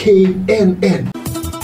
knn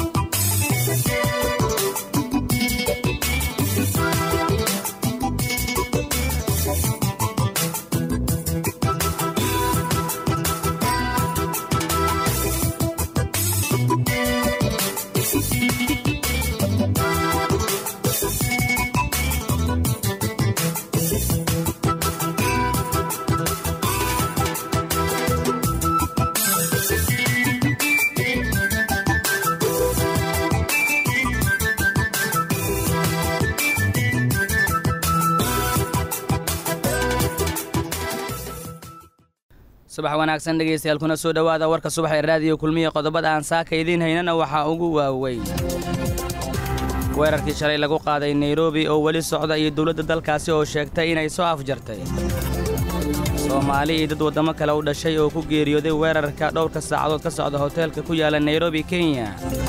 subax wanaagsan dhegaystayaal kuna soo dhowaada warka subax ee raadiyo kulmiya qodobada aan saaka idiin haynana waxaa ugu waaweyn weerarkii shalay lagu qaaday nairobi oo weli socda iyo dowladda dalkaasi oo sheegtay inay soo afjartay soomaali iyo dad waddamo kale u dhashay oo ku geeriyooday weerarka dhowrka saacadood ka socda hoteelka ku yaala nairobi kenya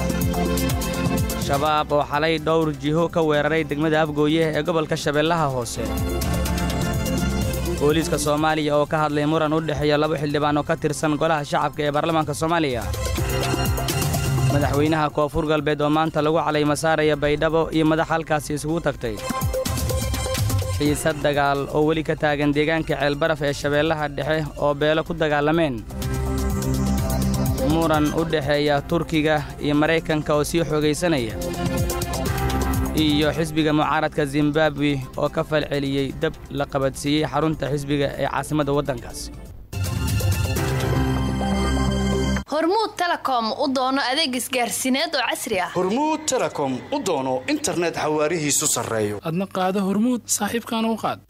shabaab oo xalay dhowr jiho ka weeraray degmada afgooye ee gobolka shabeellaha hoose booliiska soomaaliya oo ka hadlay muran u dhexeeya laba xildhibaan oo ka tirsan golaha shacabka ee baarlamaanka soomaaliya madaxweynaha koonfur galbeed oo maanta lagu calayma saaraya baydhabo iyo madax halkaasi isugu tagtay xiisad dagaal oo weli ka taagan deegaanka ceelbaraf ee shabeellaha dhexe oo beelo ku dagaalameen muran u dhexeeya turkiga iyo maraykanka oo sii xoogaysanaya iyo xisbiga mucaaradka zimbabwe oo ka falceliyey dab la qabadsiiyey xarunta xisbiga ee caasimadda waddankaas hormuud telekom u doono adeeg isgaarsiineed oo casri ah hormuud telekom u doono internet xawaarihiisu sarreeyo adna qaado hormuud saaxiibkaana u qaad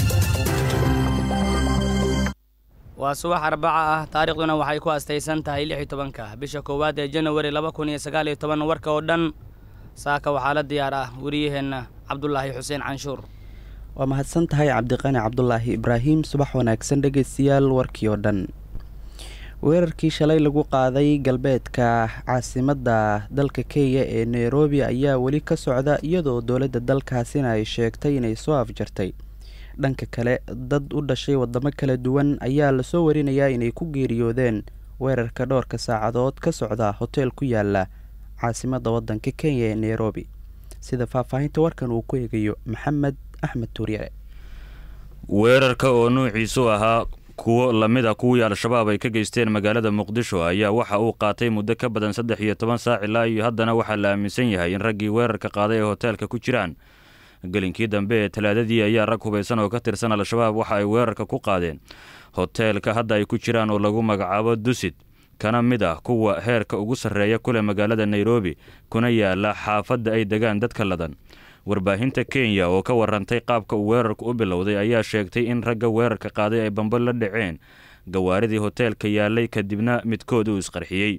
waa subax arbaca ah taariikhduna waxay ku astaysan tahay lix iyo tobanka bisha koowaad ee janawari laba kun iyo sagaal iyo toban warka oo dhan saaka waxaa la diyaar ah wariyaheenna cabdulaahi xuseen canshuur waa mahadsan tahay cabdiqani cabdulaahi ibraahim subax wanaagsan dhegaystayaal warkii oo dhan weerarkii shalay lagu qaaday galbeedka caasimadda dalka kenya ee nairobi ayaa weli ka socda iyadoo dowladda dalkaasina ay sheegtay inay soo afjartay dhanka kale dad u dhashay wadamo kala duwan ayaa lasoo warinayaa inay ku geeriyoodeen weerarka dhowrka saacadood ka socda hoteel ku yaala caasimadda waddanka kenya ee nairobi sida faahfaahinta warkan uu ku eegayo maxamed axmed tuuryare weerarka oo nuuciisu ahaa kuwo lamid a kuwii al-shabaab ay ka geysteen magaalada muqdisho ayaa waxa uu qaatay muddo ka badan saddex iyo toban saac ilaa iyo haddana waxaa la aaminsan yahay in raggii weerarka qaaday ee hoteelka ku jiraan gelinkii dambe ee talaadadii ayaa rag hubaysan oo ka tirsan al-shabaab waxa ay weerarka ku qaadeen hoteelka hadda ay ku jiraan oo lagu magacaabo dusid kana mid ah kuwa heerka ugu sarreeya kuleh magaalada nairobi kuna yaala xaafadda ay degaan dadka ladan warbaahinta kenya oo ka warantay qaabka uu weerarku u bilowday ayaa sheegtay in ragga weerarka qaaday ay bambo la dhaceen gawaaridii hoteelka yaalay kadibna midkood uu isqarxiyey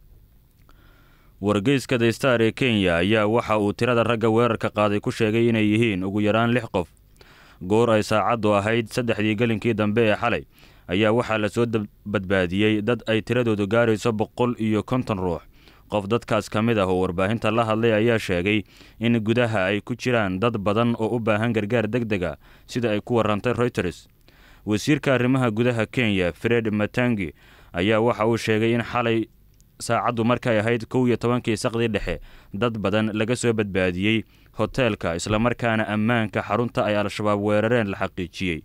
wargeyska the star ee kenya ayaa waxa uu tirada ragga weerarka qaaday ku sheegay inay yihiin ugu yaraan lix qof goor ay saacaddu ahayd saddexdii gelinkii dambe ee xalay ayaa waxaa lasoo badbaadiyey dad ay tiradoodu gaarayso boqol iyo konton ruux qof dadkaas ka mid ah oo warbaahinta la hadlay ayaa sheegay in gudaha ay ku jiraan dad badan oo u baahan gargaar deg deg a sida ay ku warantay reuters wasiirka arrimaha gudaha kenya fred matangi ayaa waxa uu sheegay in xalay saacaddu markay ahayd kow iyo tobankii saqdii dhexe dad badan laga soo badbaadiyey hoteelka islamarkaana ammaanka xarunta ay al-shabaab weerareen la xaqiijiyey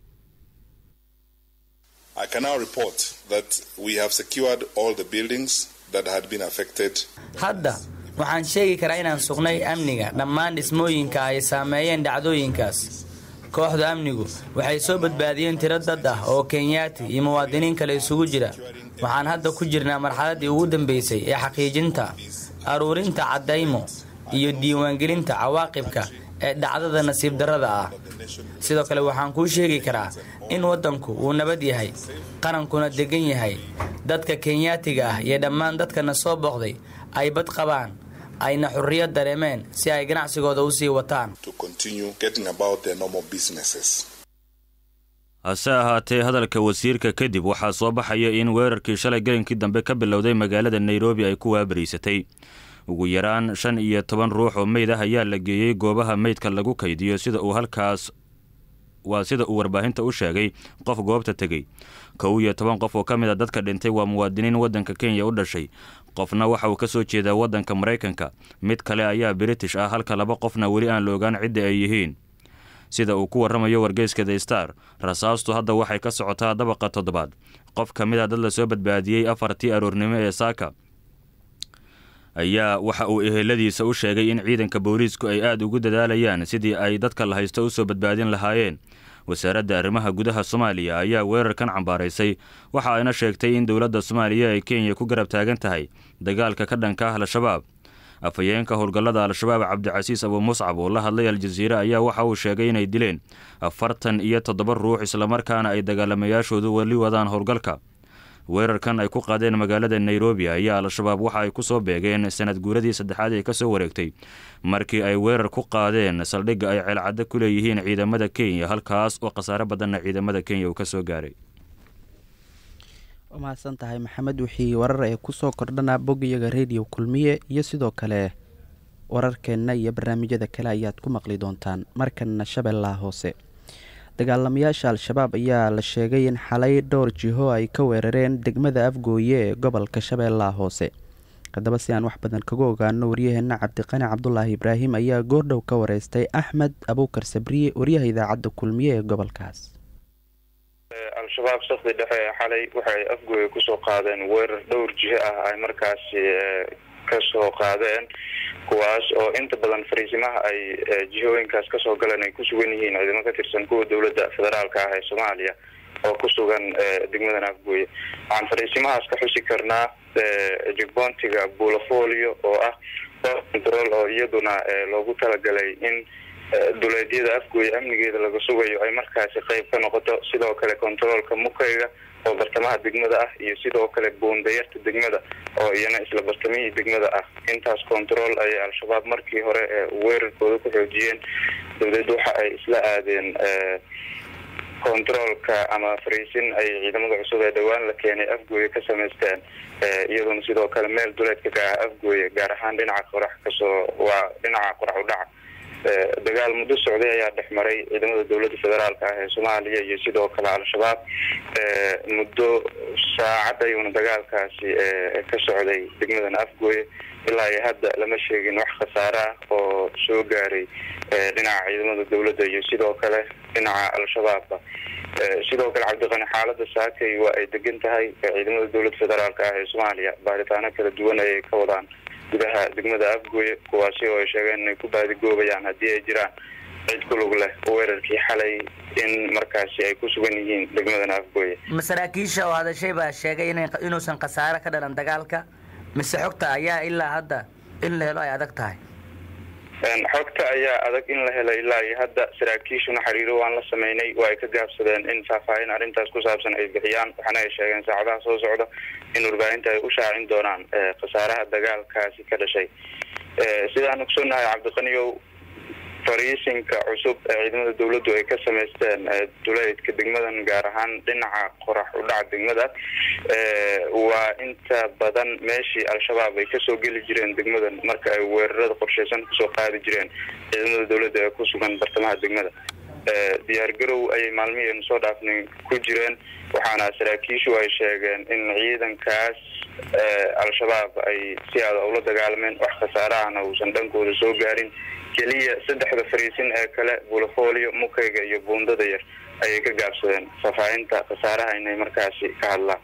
hadda waxaan sheegi karaa inaan sugnay amniga dhammaan dhismooyinka ay saameeyeen dhacdooyinkaas kooxda amnigu waxay soo badbaadiyeen tiro dad ah oo kenyaati iyo muwaadiniin kale isugu jira waxaan hadda ku jirnaa marxaladdii ugu dambaysay ee xaqiijinta aruurinta caddaymo iyo diiwaangelinta cawaaqibka ee dhacdada nasiib darrada ah sidoo kale waxaan kuu sheegi karaa in waddanku uu nabad yahay qarankuna deggan yahay dadka kenyaatiga ah iyo dhammaan dadkana soo booqday ay bad qabaan ayna xurriyad dareemeen si ay ganacsigooda u sii wataan hase ahaatee hadalka wasiirka kadib waxaa soo baxaya in weerarkii shalay gelinkii dambe ka bilowday magaalada nairobi ay ku waabariysatay ugu yaraan shan iyo toban ruux oo meyd ah ayaa la geeyey goobaha meydka lagu kaydiyo sida uu halkaas waa sida uu warbaahinta u sheegay qof goobta tegey kow iyo toban qof oo ka mid a dadka dhintay waa muwaadiniin waddanka kenya u dhashay qofna waxa uu ka soo jeedaa waddanka maraykanka mid kale ayaa british ah halka laba qofna weli aan la ogaan cidda ay yihiin sida uu ku warramayo wargeyska the star rasaastu hadda waxay ka socotaa dabaqa toddobaad qof ka mid a dad lasoo badbaadiyey afartii aroornimo ee saaka ayaa waxa uu eheladiisa u sheegay in ciidanka booliisku ay aada ugu dadaalayaan sidii ay dadka la haysto u soo badbaadin lahaayeen wasaaradda arrimaha gudaha soomaaliya ayaa weerarkan cambaaraysay waxa ayna sheegtay in dowladda soomaaliya ay kenya ku garab taagan tahay dagaalka ka dhanka ah al-shabaab afhayeenka howlgallada al-shabaab cabdicasiis abu muscab oo la hadlay al-jasiire ayaa waxa uu sheegay inay dileen afartan iyo toddoba ruux islamarkaana ay dagaalamayaashoodu weli wadaan howlgalka weerarkan ay ku qaadeen magaalada nairobi ayaa al-shabaab waxa ay ku soo beegeen sanad guuradii saddexaad ee kasoo wareegtay markii ay weerar ku qaadeen saldhigga ay ceelcaddo ku leeyihiin ciidamada kenya halkaas oo khasaare badanna ciidamada kenya uu ka soo gaaray waa mahadsan tahay maxamed wixii warar ee kusoo kordhana bogyaga rediyo kulmiye iyo sidoo kale wararkeenna iyo barnaamijyada kale ayaad ku maqli doontaan markanna shabeellaha hoose dagaalamayaasha al-shabaab ayaa la sheegay in xalay dhowr jiho ay ka weerareen degmada afgooye ee gobolka shabeellaha hoose haddaba si aan wax badan kaga ogaano waryaheenna cabdiqani cabdulaahi ibraahim ayaa goordhow ka wareystay axmed abuukar sabriye waryaha idaacadda kulmiye ee gobolkaas al-shabaab sakdi dhexe ee xalay waxay afgooye kusoo qaadeen weerar dhowr jiho ah ay markaasi kasoo qaadeen kuwaas oo inta badan fariisimaha ay jihooyinkaas kasoo galeen ay ku sugan yihiin ciidamo ka tirsan kuwa dowladda federaalka ah ee soomaaliya oo ku sugan degmadan afgooye waxaan fariisimahaas ka xusi karnaa jigboontiga buulafolio oo ah control oo iyaduna loogu talagalay in duleedyada afgooye amnigeeda laga sugayo ay markaasi qeyb ka noqoto sidoo kale controolka mukayga oo bartamaha degmada ah iyo sidoo kale buundayarta degmada oo iyana isla bartamihii degmada ah intaas control ayay al-shabaab markii hore weerarkooda ku xoojiyeen dowladda waxa ay isla aadeen controolka ama fariisin ay ciidamada cusub ee dhowaan la keenay afgooye ka samaysteen iyadoona sidoo kale meel duleedka ka ah afgooye gaar ahaan dhinaca qorax kasoo waa dhinaca qorax u dhaca dagaal muddo socday ayaa dhex maray ciidamada dowladda federaalka ah ee soomaaliya iyo sidoo kale al-shabaab muddo saacad ayuuna dagaalkaasi ka socday degmadan afgooye ilaa iyo hadda lama sheegin wax khasaare ah oo soo gaaray dhinaca ciidamada dowladda iyo sidoo kale dhinaca al-shabaabba sidoo kale cabdiqani xaalada saakay waa ay degan tahay ciidamada dowladda federaalka ah ee soomaaliya baaritaano kala duwan ayay ka wadaan gudaha degmada afgooye kuwaasi oo ay sheegeen inay ku baadigoobayaan haddii ay jiraan cid ku lug leh weerarkii xalay in markaasi ay ku sugan yihiin degmadan afgooye masaraakiisha oo hadashay baa sheegay inuusan khasaare ka dhalan dagaalka mise xogta ayaa ilaa hadda in la helo ay adag tahay xogta ayaa adag in la helo ilaa iyo hadda saraakiishuna xiriiro waan la sameynay waa ay ka gaabsadeen in faahfaahin arrintaas ku saabsan ay bixiyaan waxaana ay sheegeen saacadaha soo socda in warbaahinta ay u shaacin doonaan khasaaraha dagaalkaasi ka dhashay sidaan ogsoonnahay cabdiqaniyow fariisinka cusub ee ciidamada dowladdu ay ka samaysteen duleedka degmadan gaar ahaan dhinaca qorax u dhaca degmada waa inta badan meeshii al-shabaab ay kasoo geli jireen degmadan marka ay weerarada qorsheysan kusoo qaadi jireen ciidamada dowladda ee ku sugan bartamaha degmada diyaar garow ayay maalmihii aynu soo dhaafnay ku jireen waxaana saraakiishu ay sheegeen in ciidankaas al-shabaab ay si aada ula dagaalameen wax khasaarahana uusan dhankooda soo gaarin keliya saddexda fariisin ee kale buulafolio mukayga iyo buundada yar ayay ka gaabsadeen faahfaahinta khasaaraha inay markaasi ka hadlaan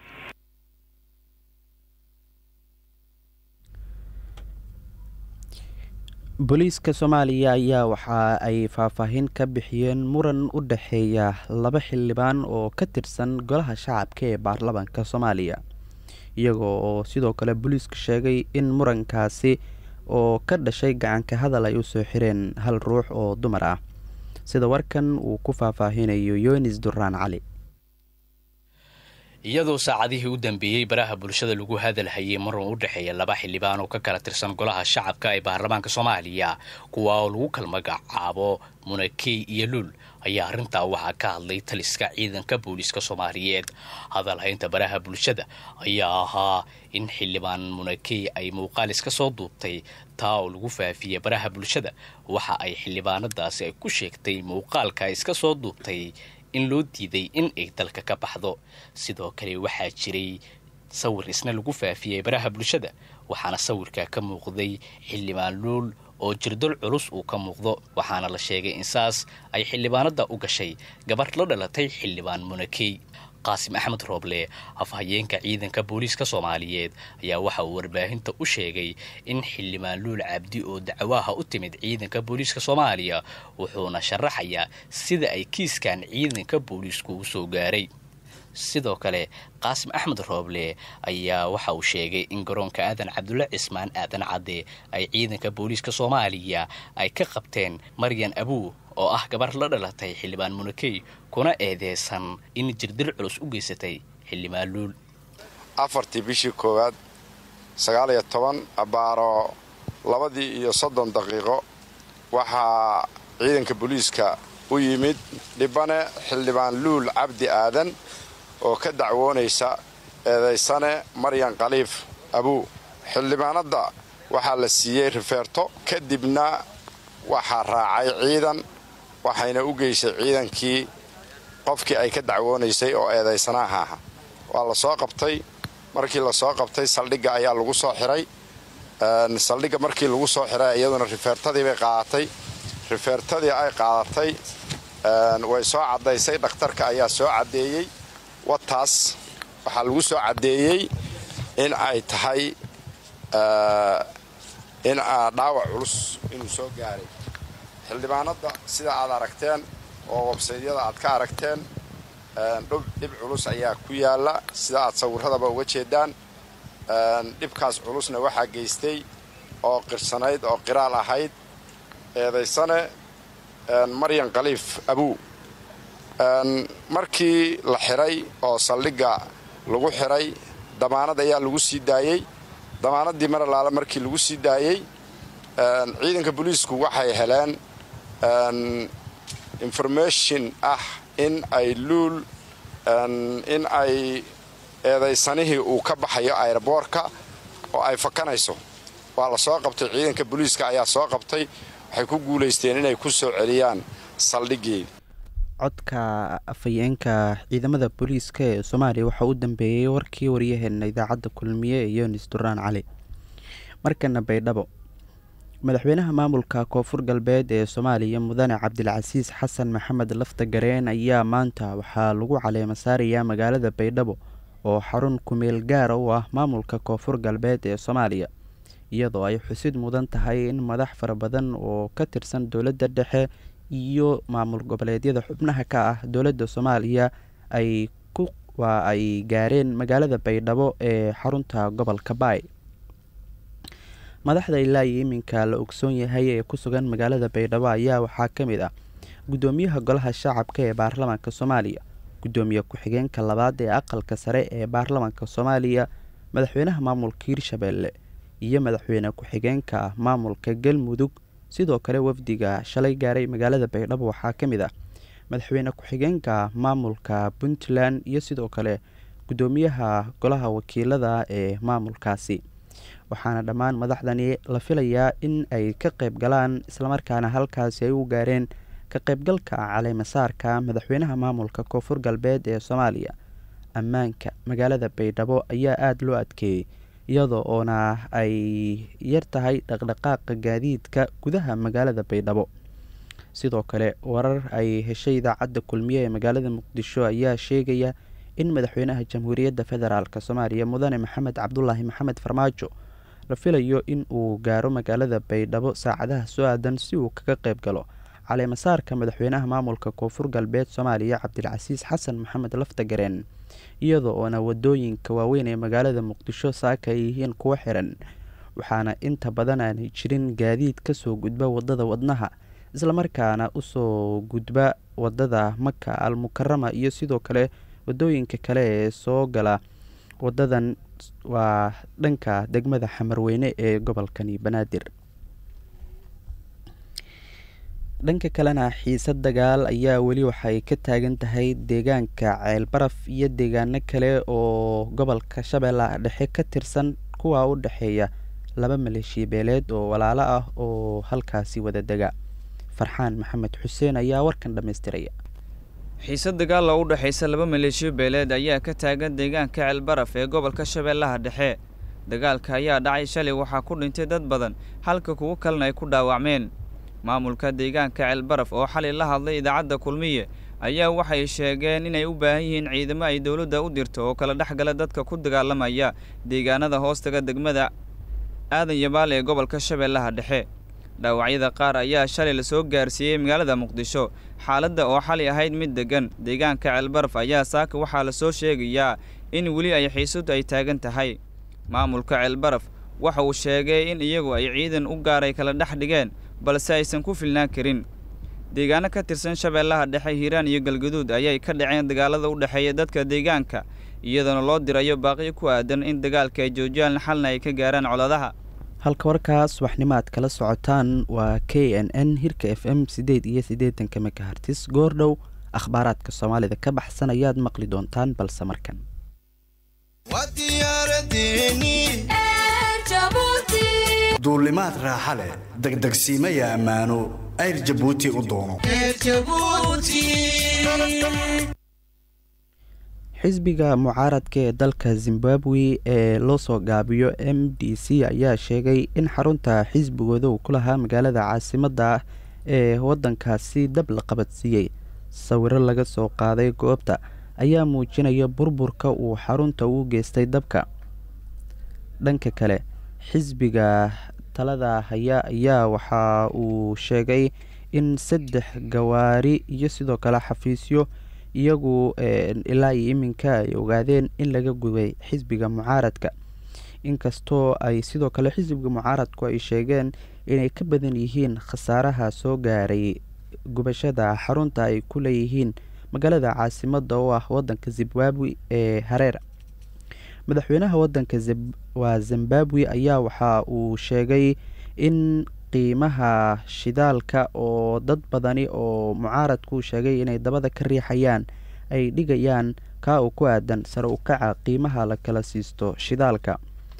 booliiska soomaaliya ayaa waxa ay faahfaahin ka bixiyeen muran u dhexeeya laba xildhibaan oo ka tirsan golaha shacabka ee baarlamaanka soomaaliya iyagoo oo sidoo kale booliisku sheegay in murankaasi oo ka dhashay gacanka hadal ay usoo xireen hal ruux oo dumar ah sida warkan uu ku faahfaahinayo yonis duraan cali iyadoo saacadihii u dambeeyey baraha bulshada lagu hadalhayay marun u dhexeeya laba xildhibaan oo ka kala tirsan golaha shacabka ee baarlamaanka soomaaliya kuwa oo lagu kala magacaabo munakey iyo luul ayaa arrintaa waxaa ka hadlay taliska ciidanka booliiska soomaaliyeed hadalhaynta baraha bulshada ayaa ahaa in xildhibaan munakey ay muuqaal iska soo duubtay taa oo lagu faafiyey baraha bulshada waxa ay xildhibaanadaasi ay ku sheegtay muuqaalka iska soo duubtay in loo diiday in ay dalka ka baxdo sidoo kale waxaa jiray sawir isna lagu faafiyey baraha bulshada waxaana sawirka ka muuqday xildhibaan luul oo jirdol culus uu ka muuqdo waxaana la sheegay in saas ay xildhibaanada u gashay gabarh la dhalatay xildhibaan munakey qaasim axmed rooble afhayeenka ciidanka booliiska soomaaliyeed ayaa waxa uu warbaahinta u sheegay in xildhibaan luul cabdi oo dacwaha u timid ciidanka booliiska soomaaliya wuxuuna sharaxayaa sida ay kiiskan ciidanka booliisku u soo gaaray sidoo kale qaasim axmed rooble ayaa waxa uu sheegay in garoonka aadan cabdulle cismaan aadan cadde ay ciidanka booliiska soomaaliya ay ka qabteen maryan abuu oo ah gabar la dhalatay xildhibaan munakey kuna eedeysan in jirdil culus u geysatay xildhibaan luul afartii bishii koowaad sagaal iyo toban abaaro labadii iyo soddon daqiiqo waxaa ciidanka booliiska u yimid dhibane xildhibaan luul cabdi aadan oo ka dacwoonaysa eedaysane maryan khaliif abuu xildhibaanadda waxaa la siiyey rifeerto kadibna waxaa raacay ciidan waxayna u geysay ciidankii qofkii ay ka dacwoonaysay oo eedaysanaha aha waa la soo qabtay markii la soo qabtay saldhigga ayaa lagu soo xiray saldhigga markii lagu soo xiray iyaduna rifeertadii bay qaadatay rifeertadii ay qaadatay way soo caddaysay dhakhtarka ayaa soo caddeeyey wataas waxaa lagu soo caddeeyey in ay tahay in dhaawac culus inuu soo gaaray xildhibaanadda sida aad aragteen oo websaydyada aad ka aragteen dhib culus ayaa ku yaala sida aad sawirradaba uga jeedaan dhibkaas culusna waxaa geystay oo qirsanayd oo qiraal ahayd eedaysane maryan khaliif abuu markii la xiray oo saldhigga lagu xiray damaanad ayaa lagu sii daayey damaanaddii mar alaale markii lagu sii daayey ciidanka booliisku waxay heleen information ah in ay luul in ay eedaysanihii uu ka baxayo ayraboorka oo ay fakanayso waa la soo qabtay ciidanka booliiska ayaa soo qabtay waxay ku guulaysteen inay ku soo celiyaan saldhiggeeda codka afhayeenka ciidamada booliiska ee soomaaliya waxaa u dambeeyey warkii waryaheena idaacadda kulmiye ee yonis duraan cali markana baydhabo madaxweynaha maamulka koonfur galbeed ee soomaaliya mudane cabdilcasiis xasan maxamed lafta gareen ayaa maanta waxaa lagu caleema saarayaa magaalada baydhabo oo xarun kumeel gaara u ah maamulka koonfur galbeed ee soomaaliya iyadoo ay xusid mudan tahay in madax fara badan oo ka tirsan dowladda dhexe iyo maamul goboleedyada xubnaha ka ah dowladda soomaaliya ay waa ay gaareen magaalada baydhabo ee xarunta gobolka baay madaxda ilaa iyo iminka la ogsoon yahay ee ku sugan magaalada baydhabo ayaa waxaa ka mid ah guddoomiyaha golaha shacabka ee baarlamaanka soomaaliya guddoomiye ku-xigeenka labaad ee aqalka sare ee baarlamaanka soomaaliya madaxweynaha maamulka hirshabeelle iyo madaxweyne ku-xigeenka maamulka galmudug sidoo kale wafdiga shalay gaaray magaalada baydhabo waxaa ka mid ah madaxweyne ku-xigeenka maamulka puntland iyo sidoo kale guddoomiyaha golaha wakiilada ee maamulkaasi waxaana dhammaan madaxdani la filayaa in ay ka qayb galaan islamarkaana halkaasi ay u gaareen ka qaybgalka caleemasaarka madaxweynaha maamulka koonfur galbeed ee soomaaliya ammaanka magaalada baydhabo ayaa aada loo adkeeyey iyadoo oona ay yar tahay dhaqdhaqaaqa gaadiidka gudaha magaalada baydhabo sidoo kale warar ay heshay idaacadda kulmiye ee magaalada muqdisho ayaa sheegaya in madaxweynaha jamhuuriyadda federaalk soomaaliya mudane maxamed cabdulaahi maxamed farmaajo la filayo in uu gaaro magaalada baydhabo saacadaha soo aadan si uu kaga qayb galo caleemasaarka madaxweynaha maamulka koonfur galbeed soomaaliya cabdilcasiis xasan maxamed laftagareen iyadoo oona wadooyinka waaweyn ee magaalada muqdisho saaka ay yihiin kuwo xiran waxaana inta badan aanay jirin gaadiid kasoo gudba wadada wadnaha islamarkaana usoo gudba wadada maka al mukarama iyo sidoo kale wadooyinka kale ee soo gala wadadan waa dhanka degmada xamarweyne ee gobolkani banaadir dhanka kalena xiisad dagaal ayaa weli waxay ka taagan tahay deegaanka ceelbaraf iyo deegaano kale oo gobolka shabeellaha dhexe ka tirsan kuwa u dhexeeya laba maleeshiya beeleed oo walaalo ah oo halkaasi wada dega farxaan maxamed xuseen ayaa warkan dhammaystiraya xiisad dagaal oo u dhexaysa laba maleeshiyo beeleed ayaa ka taagan deegaanka ceelbaraf ee gobolka shabeellaha dhexe dagaalka ayaa dhacay shalay waxaa ku dhintay dad badan halka kuwo kalena ay ku dhaawacmeen maamulka deegaanka ceelbaraf oo xalay la hadlay idaacadda kulmiye ayaa waxay sheegeen inay u baahan yihiin ciidamo ay dowladda u dirto oo kala dhexgala dadka ku dagaalamaya deegaanada hoostaga degmada aadan yabaal ee gobolka shabeellaha dhexe dhaawacyada qaar ayaa shalay lasoo gaarsiiyey magaalada muqdisho xaaladda oo xalay ahayd mid deggan deegaanka ceelbaraf ayaa saaka waxaa lasoo sheegayaa in weli ay xiisadu ay taagan tahay maamulka ceelbaraf waxa uu sheegay in iyagu ay ciidan u gaaray kala dhex dhigeen balse aysan ku filnaan karin deegaano ka tirsan shabeellaha dhexe hiiraan iyo galgaduud ayay ka dhaceen dagaalada u dhexeeya dadka deegaanka iyadoona loo dirayo baaqiyo ku aadan in dagaalka ay joojiyaan xalna ay ka gaaraan coladaha halka warkaas waxnimo aad kala socotaan waa k n n hirka f m siddeed iyo siddeetanka mekahartis goordhow akhbaaraadka soomaalida ka baxsan ayaad maqli doontaan balse markan duulimaad raaxa leh degdegsiimaya ammaano ayr jabuuti u doono xisbiga mucaaradka ee dalka zimbabwe ee loo soo gaabiyo m d c ayaa sheegay in xarunta xisbigooda uu ku lahaa magaalada caasimadda ah ee waddankaasi dab la qabadsiiyey sawiro laga soo qaaday goobta ayaa muujinaya burburka uu xarunta u geystay dabka dhanka kale xisbiga talada haya ayaa waxa uu sheegay in saddex gawaari iyo sidoo kale xafiisyo iyagu ilaa iyo iminka ay ogaadeen in laga gubay xisbiga mucaaradka inkastoo ay sidoo kale xisbiga mucaaradku ay sheegeen inay ka badan yihiin khasaaraha soo gaaray gubashada xarunta ay ku leeyihiin magaalada caasimadda oo ah wadanka zimbabwe ee hareer madaxweynaha wadanka waa zimbabwe ayaa waxa uu sheegay in qiimaha shidaalka oo dad badani oo mucaaradku sheegay inay dabada ka riixayaan ay dhigayaan kaa uu ku aadan sare u kaca qiimaha la kala siisto shidaalka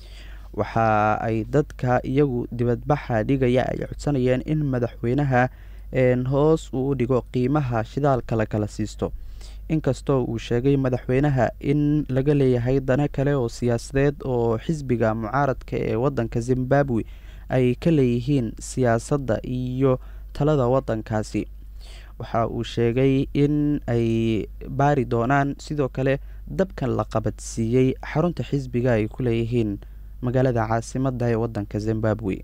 waxa ay dadka iyagu dibadbaxa dhigaya ay codsanayeen in madaxweynaha hoos uu u dhigo qiimaha shidaalka la kala siisto inkastoo uu sheegay madaxweynaha in laga leeyahay dano kale oo siyaasadeed oo xisbiga mucaaradka ee wadanka zimbabwe ay ka leeyihiin siyaasadda iyo talada wadankaasi waxa uu sheegay in ay baari doonaan sidoo kale dabkan la qabadsiiyey xarunta xisbiga ay ku leeyihiin magaalada caasimadda ee wadanka zimbabwe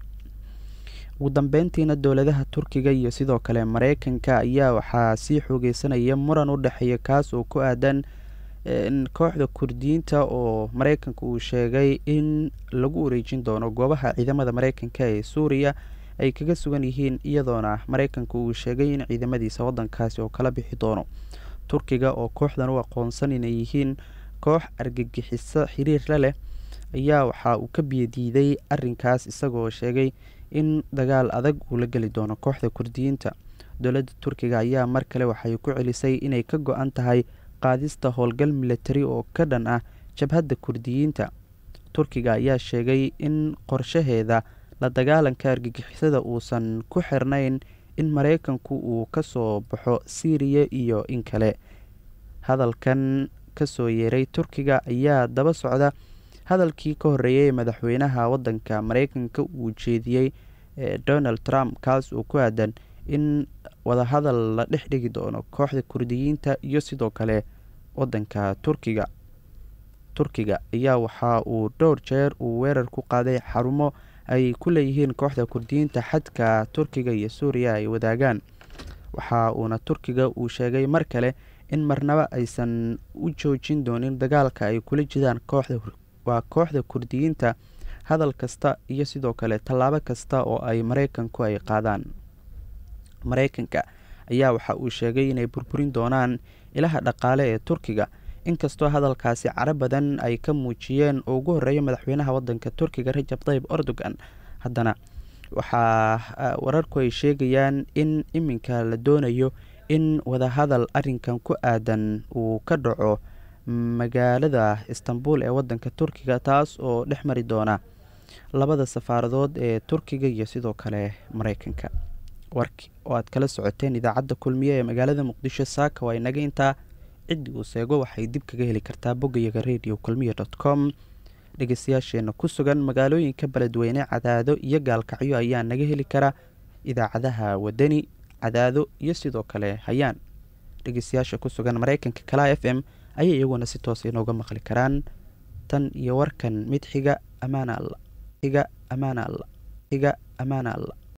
ugu dambeyntiina dowladaha turkiga iyo sidoo kale mareykanka ayaa waxaa sii xoogeysanaya muran u dhexeeya kaas oo ku aadan kooxda kurdiyiinta oo mareykanka uu sheegay in lagu wareejin doono goobaha ciidamada mareykanka ee suuriya ay kaga sugan yihiin iyadoona mareykanka uu sheegay in ciidamadiisa wadankaasi oo kala bixi doono turkiga oo kooxdan u aqoonsan inay yihiin koox argagixiso xiriir la leh ayaa waxa uu ka biyadiiday arinkaas isagoo sheegay in dagaal adag uu la geli doono kooxda kurdiyiinta dowladda turkiga ayaa mar kale waxay ku celisay inay ka go-an tahay qaadista howlgal militari oo ka dhan ah jabhadda kurdiyiinta turkiga ayaa sheegay in qorshaheeda la dagaalanka argagixisada uusan ku xirnayn in mareykanku uu ka soo baxo siiriya iyo in kale hadalkan kasoo yeeray turkiga ayaa daba socda hadalkii ka horreeyay ee madaxweynaha wadanka mareykanka uu jeediyey donald trump kaas oo ku aadan in wadahadal la dhex dhigi doono kooxda kurdiyiinta iyo sidoo kale wadanka turkiga turkiga ayaa waxa uu dhowr jeer uu weerar ku qaaday xarumo ay ku leeyihiin kooxda kurdiyiinta xadka turkiga iyo suuriya ay wadaagaan waxa uuna turkiga uu sheegay mar kale in marnaba aysan u joojin doonin dagaalka ay kula jiraan kooxda waa kooxda kurdiyiinta hadal kasta iyo sidoo kale tallaabo kasta oo ay mareykanku ay qaadaan mareykanka ayaa waxa uu sheegay inay burburin doonaan ilaha dhaqaale ee turkiga inkastoo hadalkaasi caro badan ay ka muujiyeen oo ugu horeeya madaxweynaha wadanka turkiga rajab tayib erdogan haddana waxaa wararku ay sheegayaan in iminka la doonayo in wadahadal arinkan ku aadan uu ka dhaco magaalada istanbul ee wadanka turkiga taas oo dhex mari doona labada safaaradood ee turkiga iyo sidoo kale mareykanka warki oo aad kala socoteen idaacadda kulmiye ee magaalada muqdisho saaka waa inaga intaa ciddii uu seego waxay dib kaga heli kartaa boggayaga radio kulmiye dot com dhegeystayaasheena ku sugan magaalooyinka beledweyne cadaado iyo gaalkacyo ayaa naga heli kara idaacadaha wadani cadaado iyo sidoo kale hayaan dhegeystayaasha ku sugan mareykanka kala f m ayay iyaguna si toos inooga maqli karaan tan iyo warkan mid xiga amaana alla xiga amaana alla xiga amaana alla